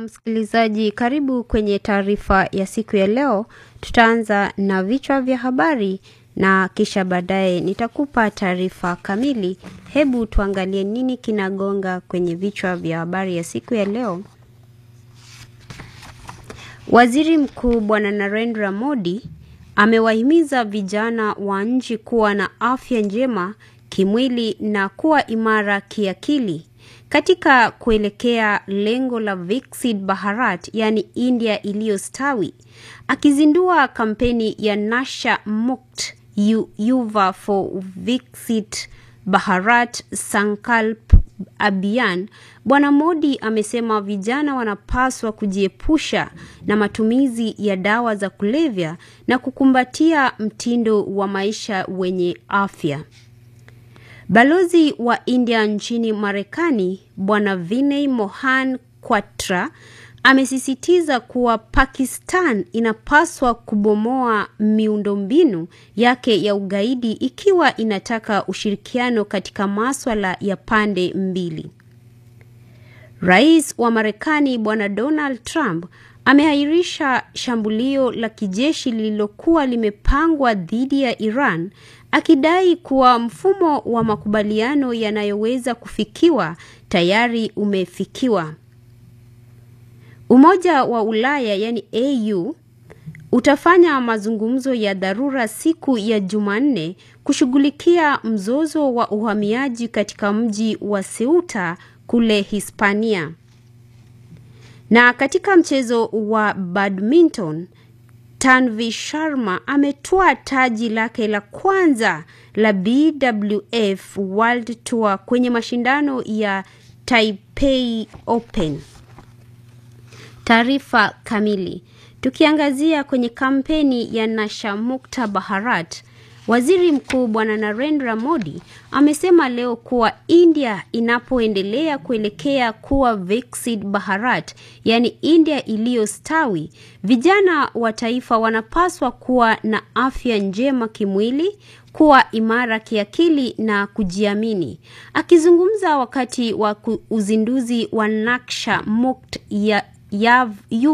msikilizaji, karibu kwenye taarifa ya siku ya leo. Tutaanza na vichwa vya habari na kisha baadaye nitakupa taarifa kamili. Hebu tuangalie nini kinagonga kwenye vichwa vya habari ya siku ya leo. Waziri Mkuu Bwana Narendra Modi amewahimiza vijana wa nchi kuwa na afya njema kimwili na kuwa imara kiakili katika kuelekea lengo la Viksit Bharat, yani India iliyostawi. Akizindua kampeni ya Nasha Mukt Yuva for Viksit Bharat Sankalp Abhiyan, Bwana Modi amesema vijana wanapaswa kujiepusha na matumizi ya dawa za kulevya na kukumbatia mtindo wa maisha wenye afya. Balozi wa India nchini Marekani Bwana Vinay Mohan Kwatra amesisitiza kuwa Pakistan inapaswa kubomoa miundombinu yake ya ugaidi ikiwa inataka ushirikiano katika maswala ya pande mbili. Rais wa Marekani Bwana Donald Trump ameahirisha shambulio la kijeshi lililokuwa limepangwa dhidi ya Iran akidai kuwa mfumo wa makubaliano yanayoweza kufikiwa tayari umefikiwa. Umoja wa Ulaya yani AU utafanya mazungumzo ya dharura siku ya Jumanne kushughulikia mzozo wa uhamiaji katika mji wa Ceuta kule Hispania. Na katika mchezo wa badminton Tanvi Sharma ametwaa taji lake la kwanza la BWF World Tour kwenye mashindano ya Taipei Open. Taarifa kamili. Tukiangazia kwenye kampeni ya Nasha Mukta Bharat, Waziri Mkuu Bwana Narendra Modi amesema leo kuwa India inapoendelea kuelekea kuwa Viksit Bharat, yaani India iliyostawi, vijana wa taifa wanapaswa kuwa na afya njema kimwili, kuwa imara kiakili na kujiamini. Akizungumza wakati wa uzinduzi wa Naksha Mukt ya, ya